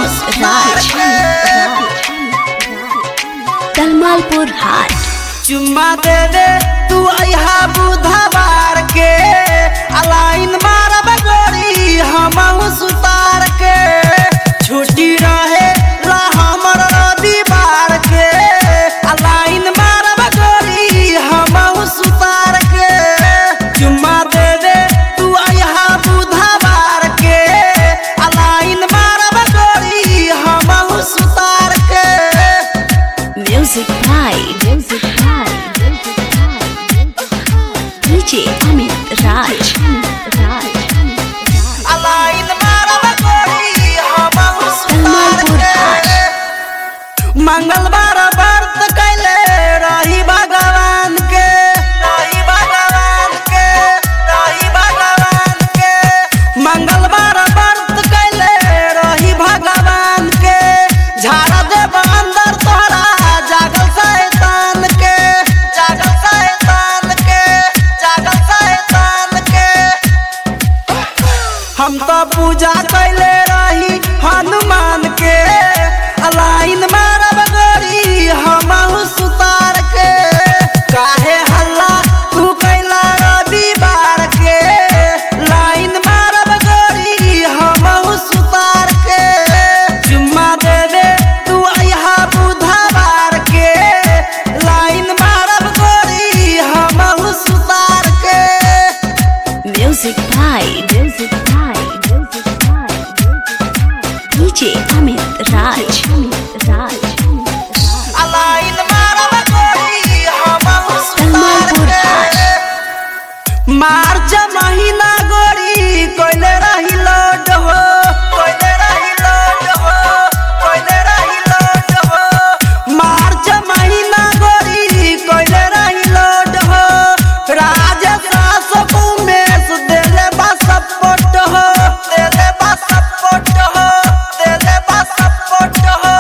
राज कलमालपुर हाट चुम्मा दे दे तू अहा बुधवार के अलाइन मारब गोरी हम सुतार के छुट्टी रहे ला हमर रविवार के अलाइन मारब गोरी हम सुतार के चुम्मा दे दे तू अहा बुधवार के अलाइन मारब गोरी हम सुतार के म्यूजिक भाई म्यूजिक भाई डीजे अमित राज अलाइन मारब गोरी हम सुतार के मंगलवार व्रत कैले रही भगवान के रही भगवान के रही भगवान के मंगलवार व्रत कैले रही भगवान के झाड़ देब अंदर तोरा जागल शैतान के जागल शैतान के जागल शैतान के हम तो पूजा कैले रही हनुमान के अलाइन मारब गोरी हम सुतार के काहे हल्ला तू कैला रविवार के लाइन मारब गोरी हम सुतार के जुम्मा दे दे तू अहा बुधवार के लाइन मारब गोरी हम सुतार के म्यूजिक भाई म्यूजिक भाई म्यूजिक भाई डीजे अमित राज अलाइन मारब गोरी हम सुतार के मार्च महीना गोरी कोइले रही लोड हो कोइले रही लोड हो कोइले रही लोड हो मार्च महीना गोरी कोइले रही लोड हो राजेश रासो उमेश देले बा सपोर्ट हो देले बा सपोर्ट हो देले बा सपोर्ट हो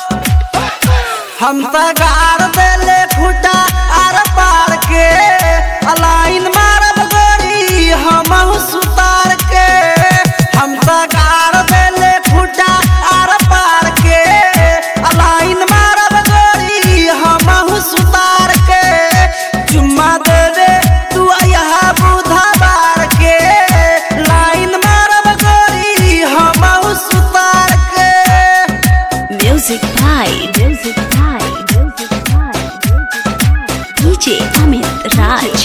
हम त गार देले फूटा आर पार के अलाइन मारब गोरी हम सुतार के हम त गार देले फूटा आर पार के अलाइन मारब गोरी हम सुतार के चुम्मा दे दे तू अहा बुधवार के लाइन मारब गोरी हम सुतार के म्यूजिक भाई म्यूजिक भाई म्यूजिक भाई डीजे अमित राज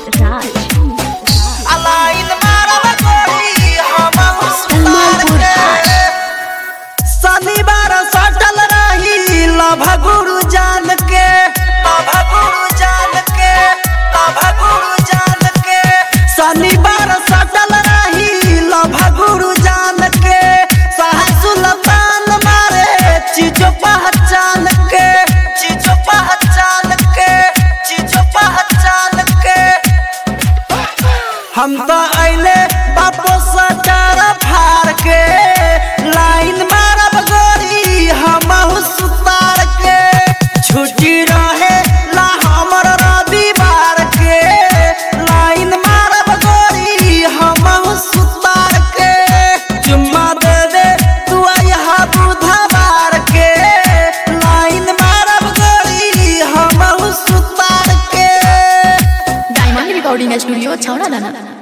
अलाइन मारब गोरी हम सुतार के शनिवार सटल रही लभ गुरु जान के लभ गुरु जान के लभ गुरु जान के शनिवार सटल रही लभ गुरु जान के सह सुल्तान मारे चीजो पहचान के चीजो पहचान के चीजो पहचान के हम तो अइले बापो सटर फार के लाइन मारब गोरी हम सुतार के छुट्टी रहे ला हमर रविवार के लाइन मारब गोरी हम सुतार के चुम्मा दे दे तू अहा बुधवार के लाइन मारब गोरी हम सुतार के डायमंड रिकॉर्डिंग स्टूडियो छौड़ा दाना